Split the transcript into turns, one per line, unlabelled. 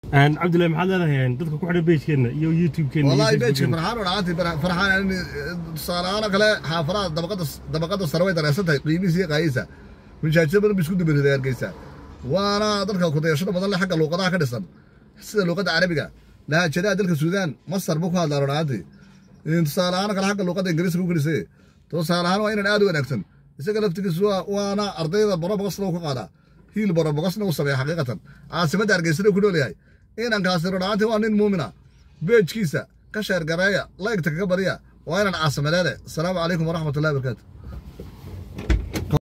cabdillahi maxaad leedahay dadka ku xidhan bejkeenna iyo youtube-keenna
والله بيتك فرحان ولا عادي فرحان يعني صار انا كلا حافرات طبقات طبقات الثروه درستها قيمتي قايسه من شاشه بر بسكوت بر هرgeysa وانا dadka ku dayashada badan leh xagga luqadaha ka dhisan sida luqada carabiga lahajada dalka suudaan masar buu ku hadlaa runaatii in tusaalahaan kale xagga luqada ingiriiska ku gelisay tusaalahaan waa inaan aad u wanaagsan isaga laftigiisu waana ardayda borobogasna uu ka qaadaa hiil borobogasna uu sameeya xaqiiqatan caasimadda hargeysana ku nool yahay inankaasi runaatii waa nin muumina beejkiisa ka sheergareeya laygta kaga bariya waa inaan caasimadeede asalaamu calaykum waraxmatullahi wabarakaatu